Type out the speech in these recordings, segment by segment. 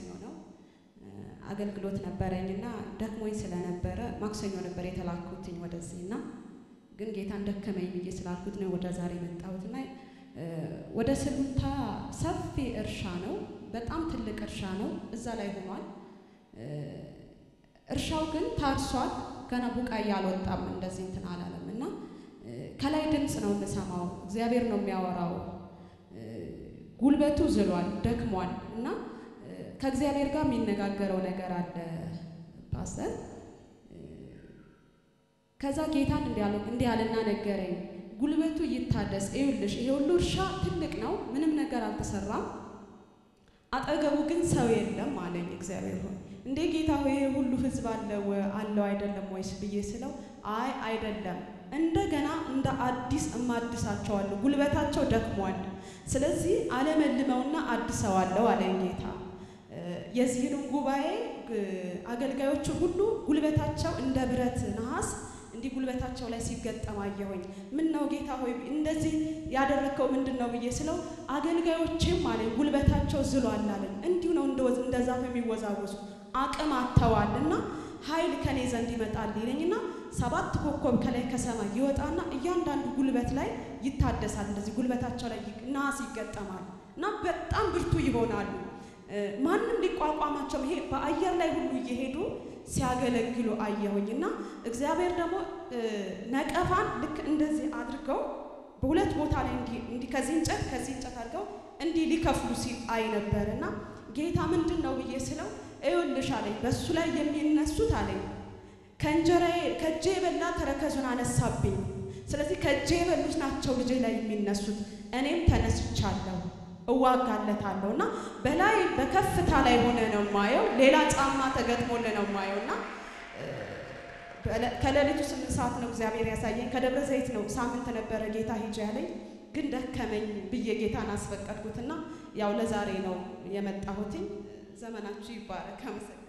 ነው አገልግሎት ነበረኝና ደክሞኝ ስለነበረ ማክሰኞ ነበር የተላኩትኝ ወደዚህ እና ግን ጌታን ደከመኝ ብዬ ስላልኩት ነው ወደ ዛሬ መጣሁትና ወደ ስሉልታ ሰፊ እርሻ ነው። በጣም ትልቅ እርሻ ነው። እዛ ላይ ሆኗል። እርሻው ግን ታርሷል። ገና ቡቃያ አልወጣም። እንደዚህ እንትን አላለም እና ከላይ ድምፅ ነው የምሰማው። እግዚአብሔር ነው የሚያወራው። ጉልበቱ ዝሏል፣ ደክሟል እና ከእግዚአብሔር ጋር የሚነጋገረው ነገር አለ ፓስተር። ከዛ ጌታን እንዲህ አለና ነገረኝ፣ ጉልበቱ ይታደስ። ይኸውልሽ ይሄ ሁሉ እርሻ ትልቅ ነው፣ ምንም ነገር አልተሰራም፣ አጠገቡ ግን ሰው የለም አለኝ እግዚአብሔር ሆይ እንዴ ጌታ ሆይ ይሄ ሁሉ ህዝብ አለው አለው አይደለም ወይስ ብዬ ስለው አይ አይደለም እንደገና እንደ አዲስ እማድሳቸዋለሁ ጉልበታቸው ደክሟል ስለዚህ አለመልመውና አድሰዋለሁ አለኝ ጌታ የዚህንም ጉባኤ አገልጋዮቹ ሁሉ ጉልበታቸው እንደ ብረት ነሐስ እንዲህ ጉልበታቸው ላይ ሲገጠም አየሁኝ ምን ነው ጌታ ሆይ እንደዚህ ያደረግከው ምንድን ነው ብዬ ስለው አገልጋዮችም አለኝ ጉልበታቸው ዝሏል አለኝ እንዲሁ ነው እንደ ዛፍ የሚወዛወዙ አቅም አጥተዋል እና ኃይል ከኔ ዘንድ ይመጣል ይለኝና ሰባት ኮከብ ከላይ ከሰማይ ይወጣና እያንዳንዱ ጉልበት ላይ ይታደሳል። እንደዚህ ጉልበታቸው ላይ ናስ ይገጠማል እና በጣም ብርቱ ይሆናሉ። ማንም ሊቋቋማቸው ይሄ በአየር ላይ ሁሉ እየሄዱ ሲያገለግሉ አየሁኝ እና እግዚአብሔር ደግሞ ነቀፋን ልክ እንደዚህ አድርገው በሁለት ቦታ ላይ እንዲህ ከዚህ እንጨት ከዚህ እንጨት አድርገው እንዲህ ሊከፍሉ ሲል አይ ነበር እና ጌታ ምንድን ነው ብዬ ስለው እዩልሽ አለኝ። በእሱ ላይ የሚነሱት አለኝ ከእንጀራዬ ከእጄ የበላ ተረከዙን አነሳብኝ። ስለዚህ ከእጄ የበሉት ናቸው ልጄ ላይ የሚነሱት። እኔም ተነስቻለሁ እዋጋለታለሁ እና በላይ በከፍታ ላይ ሆነ ነው ማየው። ሌላ ጫማ ተገጥሞል ነው ማየው እና ከሌሊቱ ስምንት ሰዓት ነው እግዚአብሔር ያሳየኝ። ከደብረ ዘይት ነው ሳምንት ነበረ ጌታ ሂጅ ያለኝ፣ ግን ደከመኝ ብዬ ጌታን አስፈቀድኩትና ያው ለዛሬ ነው የመጣሁትኝ። ዘመናችሁ ይባረክ። አመሰግናለሁ።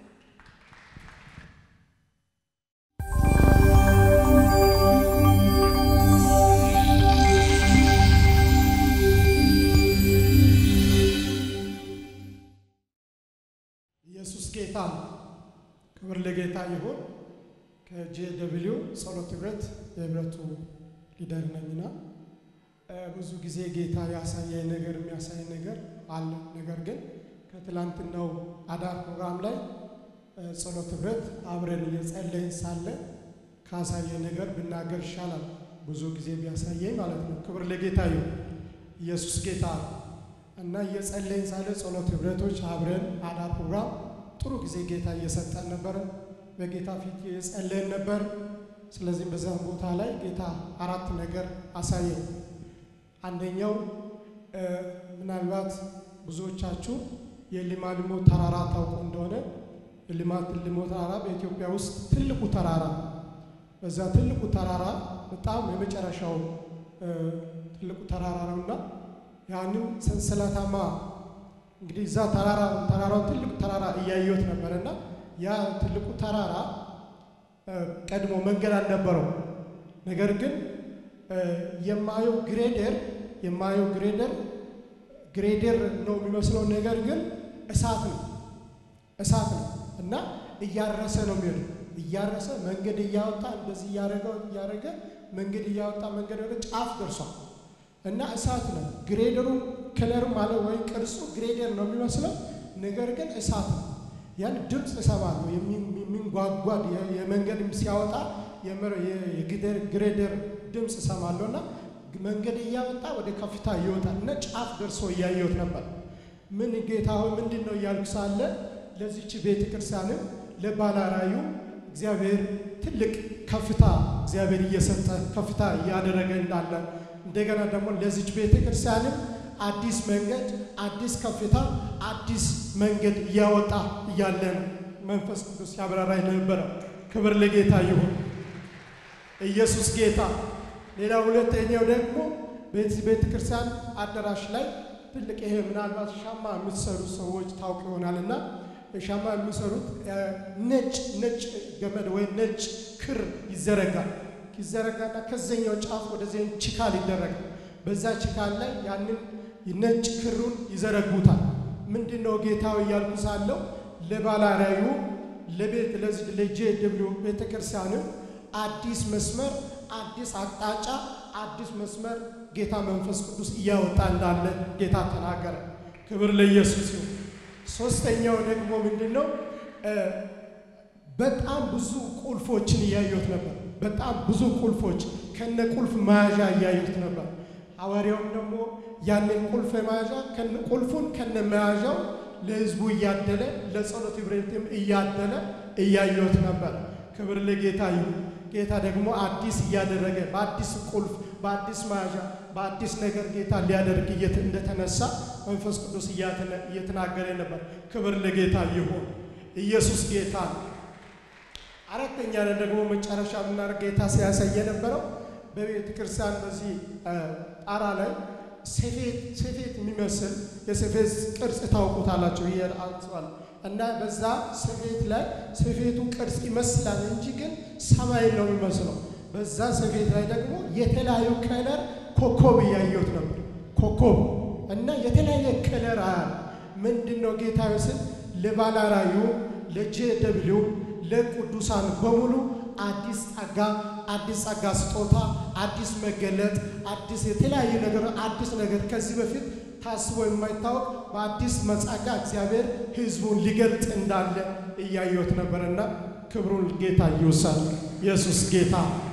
ኢየሱስ ጌታ ነው። ክብር ለጌታ ይሁን። ከጄ ደብሊው ጸሎት ህብረት የህብረቱ ሊደር ነኝና ብዙ ጊዜ ጌታ ያሳየኝ ነገር የሚያሳይ ነገር አለ። ነገር ግን ከትላንትናው አዳር ፕሮግራም ላይ ጸሎት ህብረት አብረን እየጸለይን ሳለ ካሳየ ነገር ብናገር ይሻላል። ብዙ ጊዜ ቢያሳየኝ ማለት ነው። ክብር ለጌታ ይሁን። ኢየሱስ ጌታ ነው እና እየጸለይን ሳለ ጸሎት ህብረቶች አብረን አዳር ፕሮግራም ጥሩ ጊዜ ጌታ እየሰጠን ነበር። በጌታ ፊት እየጸለይን ነበር። ስለዚህም በዛ ቦታ ላይ ጌታ አራት ነገር አሳየኝ። አንደኛው ምናልባት ብዙዎቻችሁ የሊማሊሞ ተራራ ታውቁ እንደሆነ የሊማሊሞ ተራራ በኢትዮጵያ ውስጥ ትልቁ ተራራ በዛ ትልቁ ተራራ በጣም የመጨረሻው ትልቁ ተራራ ነውና ያንን ሰንሰለታማ እንግዲህ እዛ ተራራ ተራራው ትልቁ ተራራ እያየሁት ነበርና ያ ትልቁ ተራራ ቀድሞ መንገድ አልነበረው። ነገር ግን የማየው ግሬደር የማየው ግሬደር ግሬደር ነው የሚመስለው፣ ነገር ግን እሳት ነው እሳት ነው እና እያረሰ ነው የሚሄደው። እያረሰ መንገድ እያወጣ እንደዚህ እያደረገ እያደረገ መንገድ እያወጣ መንገድ ወደ ጫፍ ደርሷል እና እሳት ነው። ግሬደሩ ከለር ማለት ወይም ቅርጹ ግሬደር ነው የሚመስለው፣ ነገር ግን እሳት ነው። ያን ድምፅ እሰማለሁ የሚንጓጓድ የመንገድ ሲያወጣ የግሬደር ድምፅ እሰማለሁ እና መንገድ እያወጣ ወደ ከፍታ ይወጣል እና ጫፍ ደርሶ እያየሁት ነበር። ምን ጌታ ሆይ ምንድን ነው እያልኩ ሳለ ለዚች ቤተ ክርስቲያንም ለባላራዩ እግዚአብሔር ትልቅ ከፍታ እግዚአብሔር እየሰጠ ከፍታ እያደረገ እንዳለ እንደገና ደግሞ ለዚች ቤተ ክርስቲያንም አዲስ መንገድ፣ አዲስ ከፍታ፣ አዲስ መንገድ እያወጣ እያለን መንፈስ ቅዱስ ያብራራኝ ነበረ። ክብር ለጌታ ይሁን። ኢየሱስ ጌታ። ሌላ ሁለተኛው ደግሞ በዚህ ቤተ ክርስቲያን አዳራሽ ላይ ትልቅ ይሄ ምናልባት ሻማ የምትሰሩ ሰዎች ታውቅ ይሆናልና ሻማ የሚሰሩት ነጭ ነጭ ገመድ ወይም ነጭ ክር ይዘረጋል። ይዘረጋና ከዘኛው ጫፍ ወደዚህ ችካል ይደረጋል። በዛ ችካል ላይ ያንን ነጭ ክሩን ይዘረጉታል። ምንድን ነው ጌታው እያልኩ ሳለው ለባላራዩ ለቤት ለዚህ ለጄ ደብሊው ቤተ ክርስቲያንም አዲስ መስመር፣ አዲስ አቅጣጫ፣ አዲስ መስመር ጌታ መንፈስ ቅዱስ እያወጣ እንዳለ ጌታ ተናገረ። ክብር ለኢየሱስ ይሁን። ሶስተኛው ደግሞ ምንድን ነው? በጣም ብዙ ቁልፎችን እያየሁት ነበር። በጣም ብዙ ቁልፎች ከነ ቁልፍ መያዣ እያየሁት ነበር። ሐዋርያውም ደግሞ ያንን ቁልፍ መያዣ ቁልፉን ከነ መያዣው ለሕዝቡ እያደለ ለጸሎት ህብረትም እያደለ እያየሁት ነበር። ክብር ለጌታ ይሁን። ጌታ ደግሞ አዲስ እያደረገ በአዲስ ቁልፍ፣ በአዲስ መያዣ፣ በአዲስ ነገር ጌታ ሊያደርግ እንደተነሳ መንፈስ ቅዱስ እየተናገረ ነበር። ክብር ለጌታ ይሁን። ኢየሱስ ጌታ ነው። አራተኛ ደግሞ መጨረሻ ምናደርግ ጌታ ሲያሳይ የነበረው በቤተ ክርስቲያን በዚህ ጣራ ላይ ሰፌት የሚመስል የሰፌት ቅርጽ ታውቁታላቸው ይሄ አንጽዋል እና በዛ ሰፌት ላይ ሰፌቱ ቅርጽ ይመስላል እንጂ ግን ሰማይ ነው የሚመስለው። በዛ ሰፌት ላይ ደግሞ የተለያዩ ከለር ኮከብ እያየሁት ነበር። ኮከብ እና የተለያየ ከለር አያል ምንድን ነው ጌታ ስል ለባላራዩ ለጄ ደብሊው ለቅዱሳን በሙሉ አዲስ ጸጋ፣ አዲስ ጸጋ ስጦታ፣ አዲስ መገለጥ፣ አዲስ የተለያዩ ነገር አዲስ ነገር ከዚህ በፊት ታስቦ የማይታወቅ በአዲስ መጻጋ እግዚአብሔር ሕዝቡን ሊገልጥ እንዳለ እያየሁት ነበርና ክብሩን ጌታ ይውሰድ። ኢየሱስ ጌታ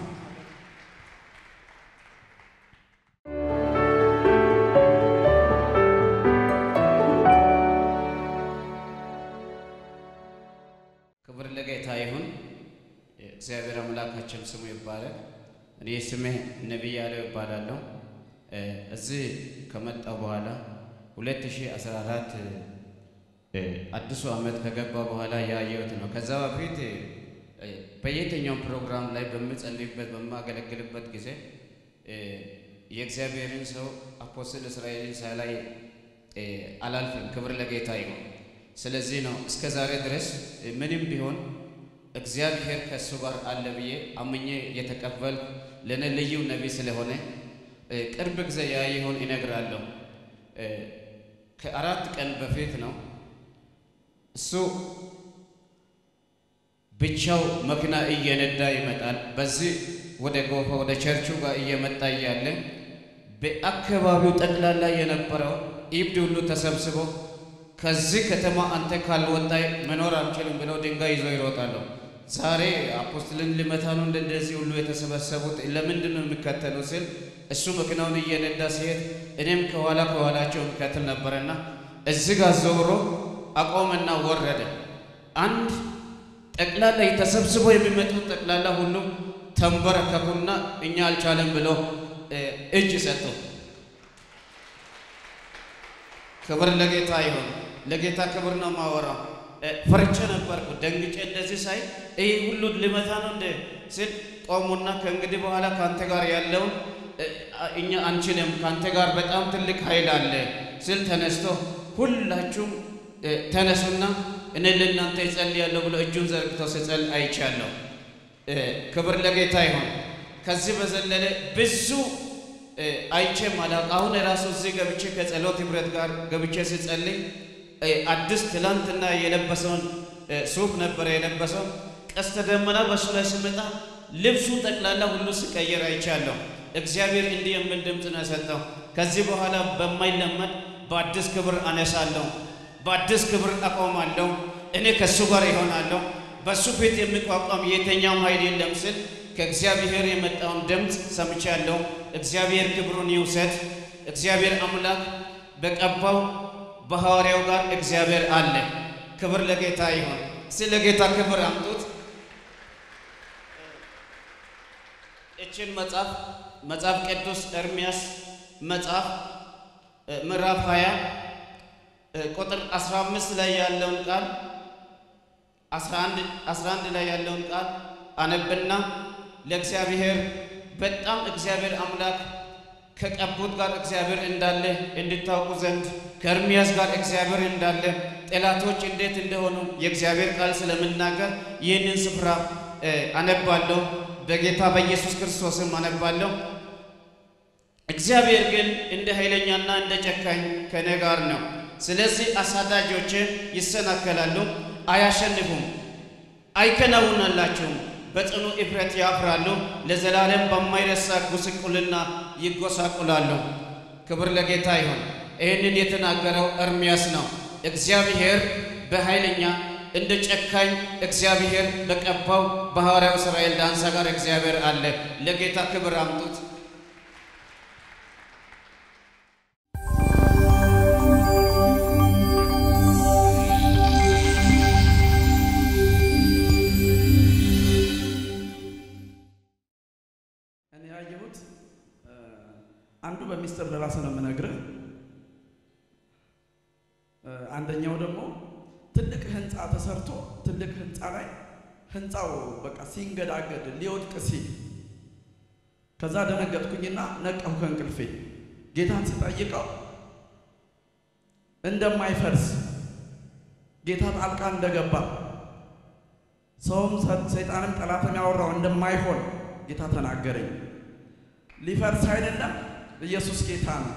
ክብር ለጌታ ይሁን። እግዚአብሔር አምላካችን ስሙ ይባላል። እኔ ስሜ ነቢይ ያለው ይባላለሁ። እዚህ ከመጣ በኋላ 2014 አዲሱ ዓመት ከገባ በኋላ ያየሁት ነው። ከዛ በፊት በየትኛውም ፕሮግራም ላይ በምጸልይበት በማገለግልበት ጊዜ የእግዚአብሔርን ሰው አፖስትል እስራኤልን ሳላይ አላልፍም። ክብር ለጌታ ይሁን። ስለዚህ ነው እስከ ዛሬ ድረስ ምንም ቢሆን እግዚአብሔር ከእሱ ጋር አለ ብዬ አምኜ የተቀበልኩ ለእኔ ልዩ ነቢይ ስለሆነ ቅርብ ጊዜ ያየውን ይነግራለሁ። ከአራት ቀን በፊት ነው እሱ ብቻው መኪና እየነዳ ይመጣል። በዚህ ወደ ጎፋ ወደ ቸርቹ ጋር እየመጣ እያለ በአካባቢው ጠቅላላ የነበረው ኢብድ ሁሉ ተሰብስቦ ከዚህ ከተማ አንተ ካልወጣይ መኖር አንችልም ብለው ድንጋይ ይዞ ይሮጣሉ። ዛሬ አፖስትልን ሊመታ ነው እንደዚህ ሁሉ የተሰበሰቡት ለምንድን ነው የሚከተሉ ስል እሱ መኪናውን እየነዳ ሲሄድ እኔም ከኋላ ከኋላቸው የሚከተል ነበረና እዚህ ጋር ዞሮ አቆመና ወረደ። አንድ ጠቅላላ ተሰብስቦ የሚመጡት ጠቅላላ ሁሉ ተንበረከኩና እኛ አልቻለም ብሎ እጅ ሰጡ። ክብር ለጌታ ይሁን። ለጌታ ክብር ነው ማወራው። ፈርቼ ነበርኩ ደንግጬ እንደዚህ ሳይ ይህ ሁሉ ሊመታ ነው እንደ ስል ቆሙና ከእንግዲህ በኋላ ከአንተ ጋር ያለውን እኛ አንችልም፣ ከአንተ ጋር በጣም ትልቅ ኃይል አለ ስል ተነስቶ ሁላችሁም ተነሱና እኔ ለእናንተ እጸልያለሁ ብሎ እጁን ዘርግቶ ስጸል አይቻለሁ። ክብር ለጌታ ይሁን። ከዚህ በዘለለ ብዙ አይቼ ማላውቅ አሁን የራሱ እዚህ ገብቼ ከጸሎት ህብረት ጋር ገብቼ ስጸልይ አዲስ ትላንትና የለበሰውን ሱፍ ነበረ የለበሰው ቀስተ ደመና በሱ ላይ ስመጣ ልብሱ ጠቅላላ ሁሉ ሲቀየር አይቻለሁ። እግዚአብሔር እንዲህ የሚል ድምፅ ነው የሰጠው። ከዚህ በኋላ በማይለመድ በአዲስ ክብር አነሳለሁ፣ በአዲስ ክብር አቆማለሁ፣ እኔ ከእሱ ጋር ይሆናለሁ፣ በእሱ ፊት የሚቋቋም የተኛውም ኃይል የለም ስል ከእግዚአብሔር የመጣውን ድምፅ ሰምቻለሁ። እግዚአብሔር ክብሩን ይውሰድ። እግዚአብሔር አምላክ በቀባው በሐዋርያው ጋር እግዚአብሔር አለ። ክብር ለጌታ ይሁን። ስለ ጌታ ክብር አምጡት። እችን መጽሐፍ መጽሐፍ ቅዱስ ኤርምያስ መጽሐፍ ምዕራፍ 20 ቁጥር 15 ላይ ያለውን ቃል 11 11 ላይ ያለውን ቃል አነብና ለእግዚአብሔር በጣም እግዚአብሔር አምላክ ከቀቡት ጋር እግዚአብሔር እንዳለ እንድታውቁ ዘንድ ከኤርምያስ ጋር እግዚአብሔር እንዳለ ጠላቶች እንዴት እንደሆኑ የእግዚአብሔር ቃል ስለምናገር ይህንን ስፍራ አነባለሁ። በጌታ በኢየሱስ ክርስቶስም አነባለሁ። እግዚአብሔር ግን እንደ ኃይለኛና እንደ ጨካኝ ከእኔ ጋር ነው፣ ስለዚህ አሳዳጆች ይሰናከላሉ፣ አያሸንፉም፣ አይከናውናላቸውም። በጽኑ እፍረት ያፍራሉ፣ ለዘላለም በማይረሳ ጉስቁልና ይጎሳቁላሉ። ክብር ለጌታ ይሁን። ይህንን የተናገረው ኤርምያስ ነው። እግዚአብሔር በኃይለኛ እንደ ጨካኝ እግዚአብሔር በቀባው በሐዋርያው እስራኤል ዳንሳ ጋር እግዚአብሔር አለ። ለጌታ ክብር አምጡት። እኔ ያየሁት አንዱ በሚስጥር ለራስህ ነው የምነግርህ። አንደኛው ደግሞ ትልቅ ህንፃ ተሰርቶ ትልቅ ህንፃ ላይ ህንፃው በቃ ሲንገዳገድ ሊወድቅ ሲል ከዛ ደነገጥኩኝና ነቃሁ ከእንቅልፌ። ጌታን ስጠይቀው እንደማይፈርስ ጌታ ጣልቃ እንደገባ ሰውም ሰይጣንም ጠላትም ያወራው እንደማይሆን ጌታ ተናገረኝ። ሊፈርስ አይደለም፣ ኢየሱስ ጌታ ነው።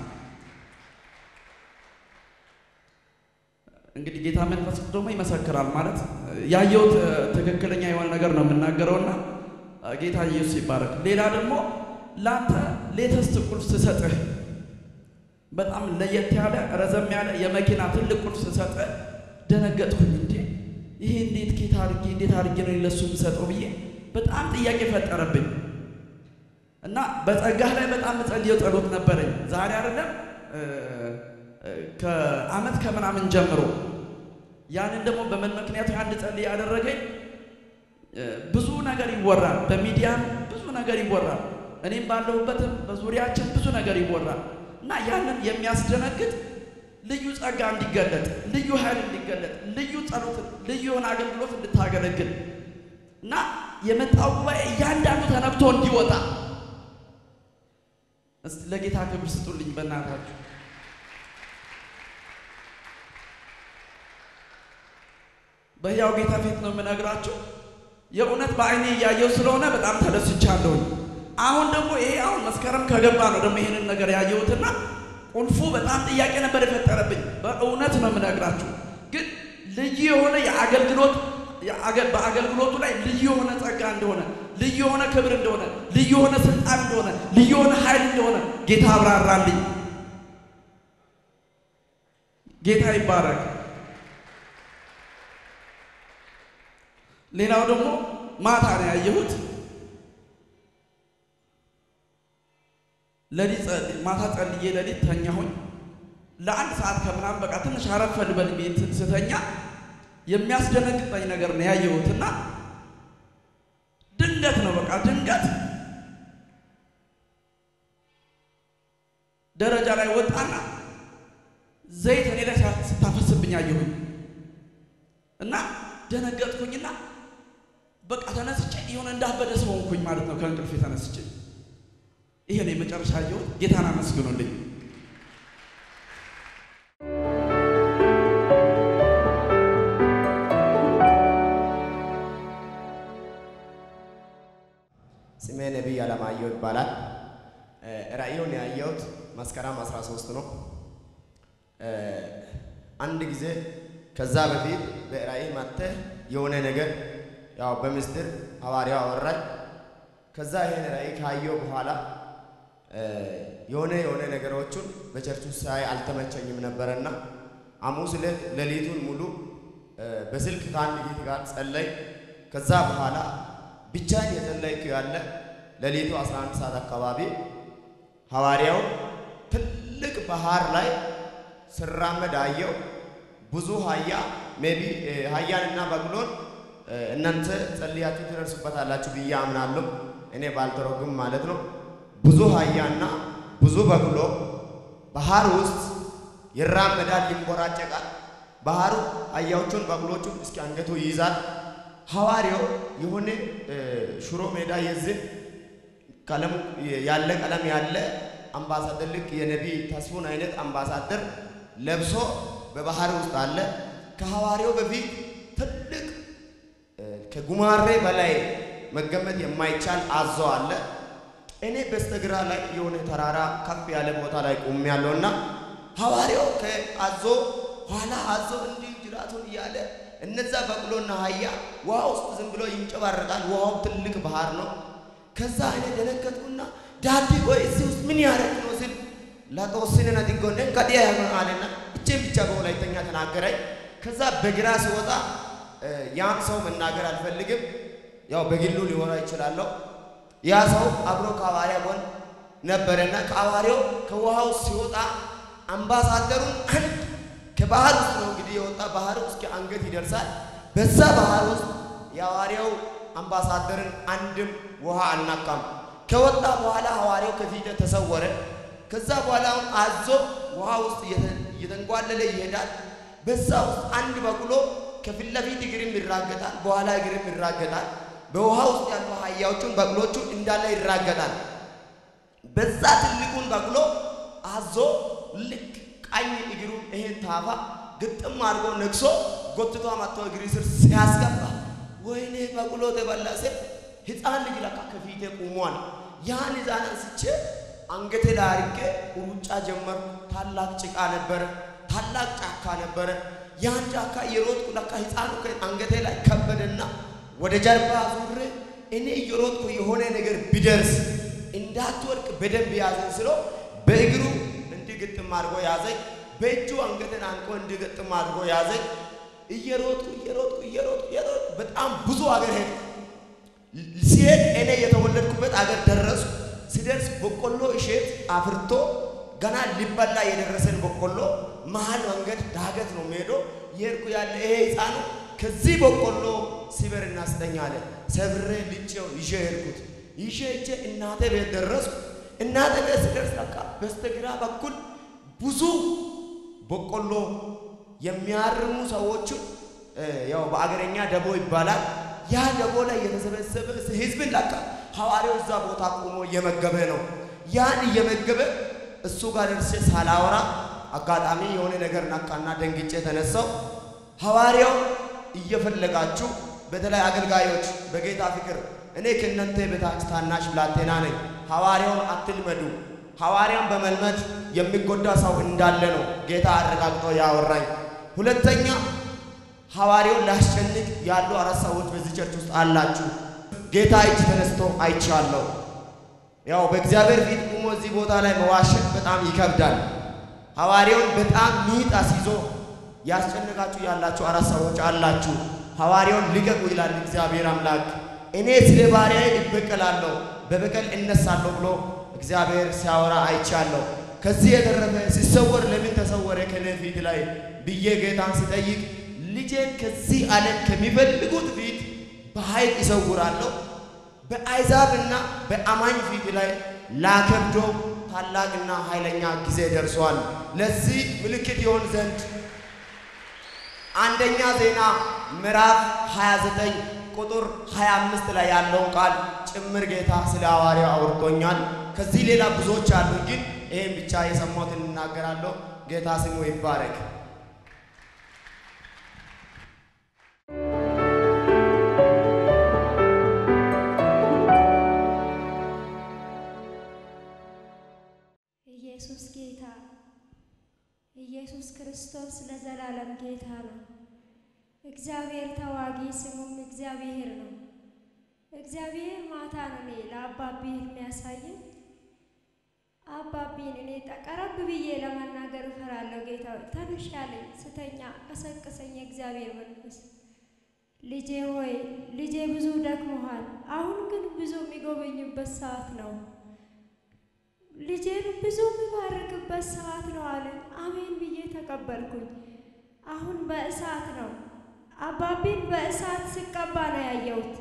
እንግዲህ ጌታ መንፈስ ቅዱስ ደግሞ ይመሰክራል። ማለት ያየሁት ትክክለኛ የሆነ ነገር ነው የምናገረውና ጌታ ኢየሱስ ይባረክ። ሌላ ደግሞ ለአንተ ሌተስት ቁልፍ ስሰጥህ በጣም ለየት ያለ ረዘም ያለ የመኪና ትልቅ ቁልፍ ስሰጥህ ደነገጥኩኝ። እንዴ ይሄ እንዴት ጌታ አድርጌ እንዴት አድርጌ ነው ለሱ የምሰጠው ብዬ በጣም ጥያቄ ፈጠረብኝ እና በጸጋህ ላይ በጣም ጸልየው ጸሎት ነበረኝ። ዛሬ አይደለም ከአመት ከምናምን ጀምሮ ያንን ደግሞ በምን ምክንያቱ አንድ ጸልይ ያደረገኝ ብዙ ነገር ይወራል፣ በሚዲያም ብዙ ነገር ይወራል፣ እኔም ባለሁበትም በዙሪያችን ብዙ ነገር ይወራል እና ያንን የሚያስደነግጥ ልዩ ጸጋ እንዲገለጥ፣ ልዩ ኃይል እንዲገለጥ፣ ልዩ ጸሎት፣ ልዩ የሆነ አገልግሎት እንድታገለግል እና የመጣው ጉባኤ እያንዳንዱ ተነክቶ እንዲወጣ እስቲ ለጌታ ክብር ስጡልኝ በእናታችሁ። በሕያው ጌታ ፊት ነው የምነግራችሁ። የእውነት በአይኔ እያየው ስለሆነ በጣም ተደስቻለሁኝ። አሁን ደግሞ ይሄ አሁን መስከረም ከገባ ነው ደግሞ ይሄንን ነገር ያየሁትና ቁልፉ በጣም ጥያቄ ነበር የፈጠረብኝ። በእውነት ነው የምነግራችሁ። ግን ልዩ የሆነ የአገልግሎት በአገልግሎቱ ላይ ልዩ የሆነ ጸጋ እንደሆነ፣ ልዩ የሆነ ክብር እንደሆነ፣ ልዩ የሆነ ስልጣን እንደሆነ፣ ልዩ የሆነ ኃይል እንደሆነ ጌታ አብራራልኝ። ጌታ ይባረክ። ሌላው ደግሞ ማታ ነው ያየሁት። ለሊት ማታ ጸልዬ ለሊት ተኛሁኝ። ለአንድ ሰዓት ከምናምን በቃ ትንሽ አረፍ ልበል ቤት ስተኛ የሚያስደነግጠኝ ነገር ነው ያየሁትና ድንገት ነው በቃ ድንገት ደረጃ ላይ ወጣና ዘይት እኔ ላይ ስታፈስብኝ አየሁኝ እና ደነገጥኩኝና በቃ ተነስቼ የሆነ እንዳበደ ሰው ሆንኩኝ ማለት ነው። ከእንቅልፌ ተነስቼ ይሄ ነው የመጨረሻ አየሁት። ጌታን አመስግኑልኝ። ስሜ ነቢይ አለማየሁ ይባላል። ራእዩን ያየሁት መስከረም 13 ነው። አንድ ጊዜ ከዛ በፊት በራእይ መጥተህ የሆነ ነገር ያው በምስጢር ሐዋርያው አወራኝ። ከዛ ይሄን ራእይ ካየሁ በኋላ የሆነ የሆነ ነገሮቹን በቸርች ውስጥ ሳይ አልተመቸኝም ነበረና ሐሙስ ዕለት ሌሊቱን ሙሉ በስልክ ከአንድ ጌት ጋር ጸለይ። ከዛ በኋላ ብቻዬን የጸለይኩ ያለ ሌሊቱ 11 ሰዓት አካባቢ ሐዋርያው ትልቅ ባህር ላይ ስራመድ አየው። ብዙ ሀያ ሜቢ ሀያንና በቅሎን እናንተ ጸልያችሁ ትደርሱበታላችሁ ብዬ አምናለሁ። እኔ ባልተረጉም ማለት ነው። ብዙ ሀያና ብዙ በቅሎ ባህር ውስጥ ይራመዳል፣ ይንቦራጨቃል። ባህሩ አህያዎቹን በቅሎቹን እስኪ አንገቱ ይይዛል። ሐዋርያው የሆነ ሽሮ ሜዳ የዚህ ቀለም ያለ ቀለም ያለ አምባሳደር ልክ የነቢይ ተስፉን አይነት አምባሳደር ለብሶ በባህር ውስጥ አለ። ከሐዋርያው በፊት ትልቅ ከጉማሬ በላይ መገመት የማይቻል አዞ አለ። እኔ በስተግራ ላይ የሆነ ተራራ ከፍ ያለ ቦታ ላይ ቆሜያለሁና ሐዋርያው ከአዞ ኋላ አዞ እንዲህ ጅራቱን እያለ እነዛ በቅሎና አህያ ውሃ ውስጥ ዝም ብሎ ይንጨባረቃል። ውሃው ትልቅ ባህር ነው። ከዛ እኔ ደነገጥኩና ዳዲ ቆይ እዚህ ውስጥ ምን ያደረግ ነው ስል ላተወስነ ነጥጎነን ከዲያ ያሆን አለና እቼን ብቻ በወላይተኛ ተናገረኝ። ከዛ በግራ ሲወጣ ያን ሰው መናገር አልፈልግም፣ ያው በግሉ ሊወራ ይችላለሁ። ያ ሰው አብሮ ከሐዋርያ ጎን ነበረና ከሐዋርያው ከውሃው ሲወጣ አምባሳደሩን አንድ ከባህር ውስጥ ነው እንግዲህ የወጣ ባህር እስከ አንገት ይደርሳል። በዛ ባህር ውስጥ የሐዋርያው አምባሳደርን አንድም ውሃ አልናካም። ከወጣ በኋላ ሐዋርያው ከፊት ተሰወረ። ከዛ በኋላ አዞ ውሃ ውስጥ እየተንጓለለ ይሄዳል። በዛ ውስጥ አንድ በቅሎ ከፊት ለፊት እግርም ይራገጣል፣ በኋላ እግርም ይራገጣል። በውሃ ውስጥ ያሉ አህያዎቹን በቅሎቹ እንዳለ ይራገጣል። በዛ ትልቁን በቅሎ አዞ ልክ ቀኝ እግሩን ይሄን ታፋ ግጥም አድርጎ ነክሶ ጎትቶ መጥቶ እግሪ ስር ሲያስገባ ወይኔ በቅሎ ተበላ ስል ሕፃን ልጅ ለካ ከፊቴ ቁሟል። ያን ሕፃን አንስቼ አንገቴ ላይ አድርጌ ሩጫ ጀመርኩ። ታላቅ ጭቃ ነበረ፣ ታላቅ ጫካ ነበረ። ያን ጫካ እየሮጥኩ ለካ ሕፃኑ አንገቴ ላይ ከበደና ወደ ጀርባ ዙሬ እኔ እየሮጥኩ የሆነ ነገር ቢደርስ እንዳትወድቅ በደንብ ያዘኝ ስለው በእግሩ እንዲህ ግጥም አድርጎ ያዘኝ። በእጁ አንገቴን አንቆ እንዲህ ግጥም አድርጎ ያዘኝ። እየሮጥኩ እየሮጥኩ እየሮጥኩ እየሮጥኩ በጣም ብዙ አገር ሄድኩ። ሲሄድ እኔ የተወለድኩበት አገር ደረስኩ። ሲደርስ በቆሎ እሸት አፍርቶ ገና ሊበላ የደረሰን በቆሎ መሀል መንገድ ዳገት ነው ሜዶ የሄድኩ ያለ ይሄ ሕፃኑ ከዚህ በቆሎ ሲበር እናስጠኛ አለ። ሰብሬ ልጬው ይዤ ሄድኩት። ይዤ ሄጄ እናቴ ቤት ደረስኩ። እናቴ ቤት ስደርስ ለካ በስተግራ በኩል ብዙ በቆሎ የሚያርሙ ሰዎቹ ያው በአገረኛ ደቦ ይባላል። ያ ደቦ ላይ የተሰበሰበ ህዝብን ለካ ሐዋርያው እዛ ቦታ ቆሞ እየመገበ ነው። ያን እየመገበ እሱ ጋር ደርሼ ሳላወራ አጋጣሚ የሆነ ነገር ነካና ደንግጬ ተነሳው። ሐዋርያው እየፈለጋችሁ በተለይ አገልጋዮች በጌታ ፍቅር እኔ ከእናንተ በታች ታናሽ ብላቴና ነኝ። ሐዋርያውን አትልመዱ። ሐዋርያን በመልመድ የሚጎዳ ሰው እንዳለ ነው ጌታ አረጋግጦ ያወራኝ። ሁለተኛ ሐዋርያውን ላስጨንቅ ያሉ አራት ሰዎች በዚህ ቸርች ውስጥ አላችሁ። ጌታ እጅ ተነስቶ አይቻለሁ። ያው በእግዚአብሔር ፊት ቁሞ እዚህ ቦታ ላይ መዋሸት በጣም ይከብዳል። ሐዋርያውን በጣም ሚጥ አስይዞ ያስጨንቃችሁ ያላችሁ አራት ሰዎች አላችሁ። ሐዋርያውን ልቀቁ ይላል እግዚአብሔር አምላክ። እኔ ስለ ባሪያዬ እበቀላለሁ፣ በበቀል እነሳለሁ ብሎ እግዚአብሔር ሲያወራ አይቻለሁ። ከዚህ የተረፈ ሲሰወር ለምን ተሰወረ ከኔ ፊት ላይ ብዬ ጌታን ሲጠይቅ ልጄን ከዚህ ዓለም ከሚፈልጉት ፊት በኃይል ይሰውራለሁ፣ በአሕዛብና በአማኝ ፊት ላይ ላከብዶ ታላቅና ኃይለኛ ጊዜ ደርሷል። ለዚህ ምልክት ይሆን ዘንድ አንደኛ ዜና ምዕራፍ 29 ቁጥር 25 ላይ ያለውን ቃል ጭምር ጌታ ስለ ሐዋርያው አውርቶኛል። ከዚህ ሌላ ብዙዎች አሉ፣ ግን ይህም ብቻ የሰማሁትን እናገራለሁ። ጌታ ስሙ ይባረክ። ኢየሱስ ጌታ ኢየሱስ ክርስቶስ ለዘላለም ጌታ ነው። እግዚአብሔር ተዋጊ ስሙም እግዚአብሔር ነው። እግዚአብሔር ማታ ነው እኔ ለአባቢ የሚያሳየኝ አባቢን እኔ ቀረብ ብዬ ለመናገር እፈራለሁ። ጌታ ተንሽ ያለኝ ስተኛ ቀሰቀሰኝ የእግዚአብሔር መንፈስ። ልጄ ሆይ ልጄ ብዙ ደክሞሃል፣ አሁን ግን ብዙ የሚጎበኝበት ሰዓት ነው ልጄን ብዙ የሚባርክበት ሰዓት ነው አለን። አሜን ብዬ ተቀበልኩኝ። አሁን በእሳት ነው አባቢን በእሳት ሲቀባ ነው ያየሁት።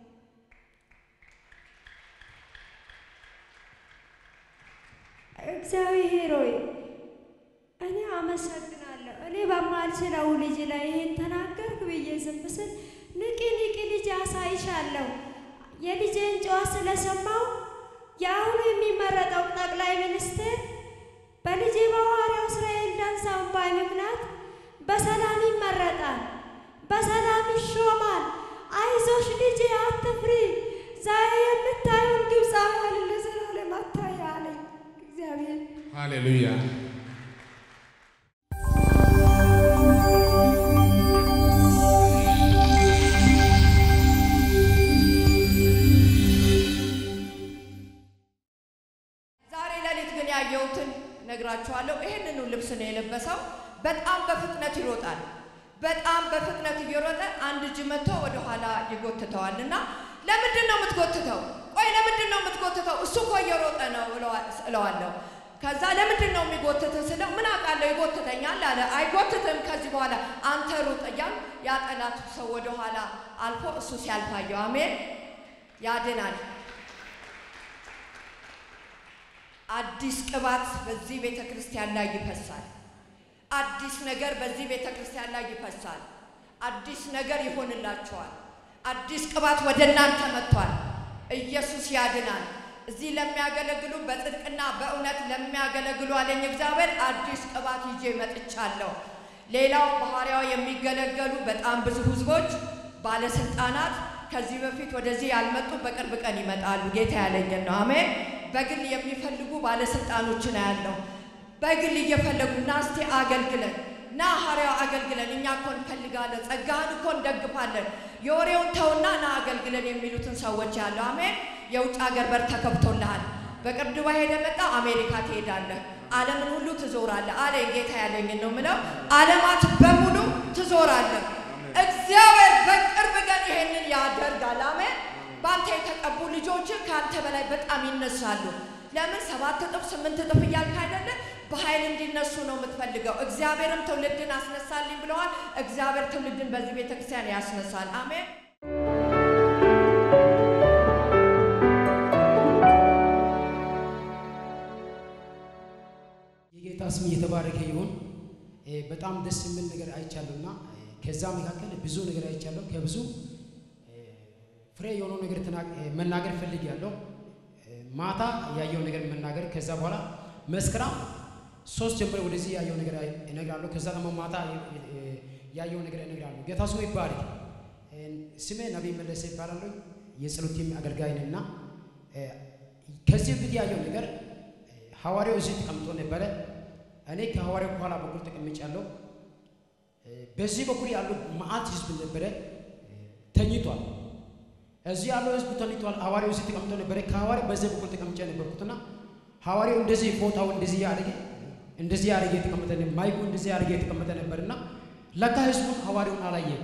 እግዚአብሔር ሆይ እኔ አመሰግናለሁ። እኔ በማልችለው ልጅ ላይ ይሄን ተናገርክ ብዬ ዝም ስል ንቂ ንቂ ልጅ አሳይሻለሁ የልጄን ጨዋ ስለሰማው የአሁኑ የሚመረጠው ጠቅላይ ሚኒስትር በልጄ በሐዋርያው እስራኤል ዳንሳውን ባይ ምክንያት በሰላም ይመረጣል፣ በሰላም ይሾማል። አይዞሽ ልጄ አትፍሪ፣ ዛሬ የምታየውን ግብፃውያን ለዘላለም አታይ አለኝ እግዚአብሔር። ሃሌሉያ የለበሰው። በጣም በፍጥነት ይሮጣል። በጣም በፍጥነት እየሮጠ አንድ እጅ መጥቶ ወደኋላ ይጎትተዋል እና ለምንድን ነው የምትጎትተው? ቆይ ለምንድን ነው የምትጎትተው? እሱ እኮ እየሮጠ ነው እለዋለሁ። ከዛ ለምንድን ነው የሚጎትትህ ስለው ምን አውቃለሁ ይጎትተኛል አለ። አይጎትትም ከዚህ በኋላ አንተ ሩጥ እያል ያ ጠላት ሰው ወደኋላ አልፎ እሱ ሲያልፋየው አሜን ያድናል። አዲስ ቅባት በዚህ ቤተ ክርስቲያን ላይ ይፈሳል። አዲስ ነገር በዚህ ቤተ ክርስቲያን ላይ ይፈሳል። አዲስ ነገር ይሆንላችኋል። አዲስ ቅባት ወደ እናንተ መጥቷል። ኢየሱስ ያድናል። እዚህ ለሚያገለግሉ በጽድቅና በእውነት ለሚያገለግሉ አለኝ እግዚአብሔር አዲስ ቅባት ይዤ መጥቻለሁ። ሌላው በሐዋርያው የሚገለገሉ በጣም ብዙ ህዝቦች፣ ባለስልጣናት ከዚህ በፊት ወደዚህ ያልመጡ በቅርብ ቀን ይመጣሉ። ጌታ ያለኝን ነው። አሜን። በግል የሚፈልጉ ባለስልጣኖችን አያለሁ። በግል እየፈለጉ ና እስቲ አገልግለን ና ሐዋርያው አገልግለን፣ እኛ እኮ እንፈልጋለን፣ ጸጋህን እኮ እንደግፋለን፣ የወሬውን ተውና ና አገልግለን የሚሉትን ሰዎች ያለው አሜን። የውጭ ሀገር በር ተከፍቶልሃል። በቅርብ ዱባይ ሄደ መጣ አሜሪካ ትሄዳለህ፣ ዓለምን ሁሉ ትዞራለህ አለ ጌታ ያለኝን ነው ምለው። ዓለማት በሙሉ ትዞራለህ። እግዚአብሔር በቅርብ ቀን ይሄንን ያደርጋል። አሜን። በአንተ የተቀቡ ልጆች ከአንተ በላይ በጣም ይነሳሉ። ለምን ሰባት እጥፍ ስምንት እጥፍ እያልክ አይደለ? በኃይል እንዲነሱ ነው የምትፈልገው። እግዚአብሔርም ትውልድን አስነሳልኝ ብለዋል። እግዚአብሔር ትውልድን በዚህ ቤተክርስቲያን ያስነሳል። አሜን። የጌታ ስም እየተባረከ ይሁን። በጣም ደስ የሚል ነገር አይቻለሁና ከዛ መካከል ብዙ ነገር አይቻለሁ። ከብዙ ፍሬ የሆነው ነገር መናገር ፈልጌያለሁ። ማታ ያየው ነገር መናገር ከዛ በኋላ መስከረም ሶስት ጀምሮ ወደዚህ ያየው ነገር እነግራለሁ። ከዛ ደግሞ ማታ ያየው ነገር እነግራለሁ። ጌታ ስሙ ይባረክ። ስሜ ነቢይ መለሰ ይባላሉ። የጸሎት ቲም አገልጋይ ነኝና ከዚህ በፊት ያየው ነገር ሐዋርያው እዚህ ተቀምጦ ነበረ። እኔ ከሐዋርያው በኋላ በኩል ተቀምጫለሁ። በዚህ በኩል ያለው መዓት ህዝብ ነበረ፣ ተኝቷል። እዚህ ያለው ህዝብ ተኝቷል። ሐዋርያው እዚህ ተቀምጦ ነበረ። ከሐዋርያው በዚህ በኩል ተቀምጬ ነበርኩትና ሐዋርያው እንደዚህ ፎጣው እንደዚህ ያደረገ እንደዚህ ያደረገ የተቀመጠ ማይኩ እንደዚህ ያደረገ የተቀመጠ ነበርና ለካ ህዝቡን ሐዋርያውን አላየም።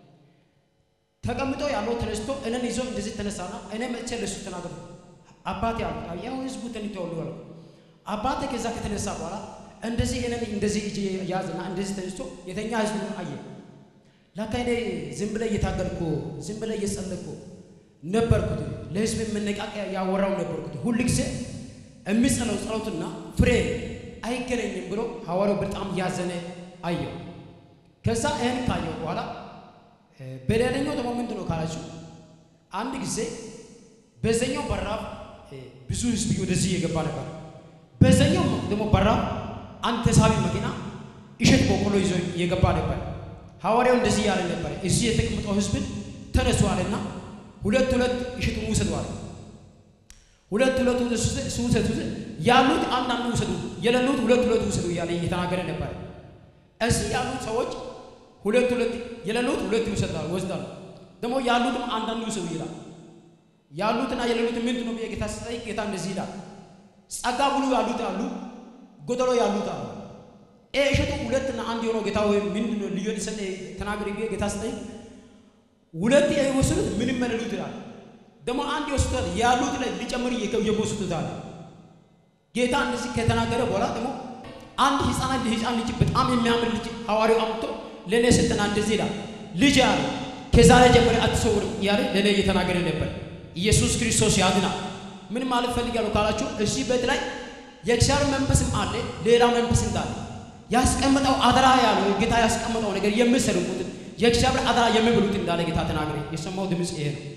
ተቀምጦ ያለው ተነስቶ እኔን ይዞ እንደዚህ ተነሳና እኔ መጥቼ ለሱ ተናገርኩ። አባቴ አልኩት። ያው ህዝቡ ተኝቶ ያሉ አልኩ። አባቴ ከዛ ከተነሳ በኋላ እንደዚህ እኔን እንደዚህ እጅ ያዝና እንደዚህ ተነስቶ የተኛ ህዝቡ አየ። ለካ እኔ ዝም ብለ እየታገልኩ ዝም ብለ እየጸለኩ ነበርኩት። ለህዝብ መነቃቂያ ያወራው ነበርኩት። ሁል ጊዜ የሚጸለው ጸሎትና ፍሬ አይገናኝም ብሎ ሐዋርያው በጣም ያዘነ አየው። ከዛ ይህን ካየው በኋላ በሌላኛው ደግሞ ምንድን ነው ካላችሁ አንድ ጊዜ በዛኛው በራፍ ብዙ ህዝብ ወደዚህ የገባ ነበር። በዛኛው ደግሞ በራፍ አንድ ተሳቢ መኪና እሸት በቆሎ ይዞ የገባ ነበር። ሐዋርያው እንደዚህ ያለ ነበር፣ እዚህ የተቀመጠው ህዝብን ተነሱ አለና ሁለት ሁለት እሸቱን ውሰዱ አለ። ሁለት ሁለት ውሰዱ፣ ያሉት አንዳንዱ ውሰዱ፣ የሌሉት ሁለት ሁለት ውሰዱ እያለ እየተናገረ ነበር። እዚህ ያሉት ሰዎች ሁለት ሁለት የሌሉት ሁለት ይወስዳሉ ወስዳሉ። ደግሞ ያሉትም አንዳንዱ ይውሰዱ ይላል። ያሉትና የሌሉት ምንድን ነው ብዬ ጌታ ስጠይቅ ጌታ እንደዚህ ይላል፣ ጸጋ ሙሉ ያሉት አሉ፣ ጎደሎ ያሉት አሉ። ይሄ እሸቱ ሁለትና አንድ የሆነው ጌታ ወይ ምንድን ነው ልዩ ሰጠ ተናገሪ ብዬ ጌታ ስጠይቅ ሁለት የወሰዱት ምንም የሌሉት ይላል። ደግሞ አንድ ይወስዱታል፣ ያሉት ላይ ሊጨምር እየወሰዱታል። ጌታ እንደዚህ ከተናገረ በኋላ ደግሞ አንድ ህፃናት ህፃን ልጅ በጣም የሚያምር ልጅ ሐዋርያው አምጥቶ ለእኔ ስልጠና እንደዚህ ይላል፣ ልጅ ያለ ከዛሬ ጀምሮ አትሰውርም እያለ ለእኔ እየተናገረ ነበር። ኢየሱስ ክርስቶስ ያድናል። ምን ማለት ፈልጋለሁ ካላችሁ እዚህ ቤት ላይ የእግዚአብሔር መንፈስም አለ፣ ሌላ መንፈስ እንዳለ ያስቀመጠው አደራ ያለው ጌታ ያስቀመጠው ነገር የምሰሩት የእግዚአብሔር አደራ የሚብሉት እንዳለ ጌታ ተናገረ። የሰማው ድምፅ ይሄ ነው።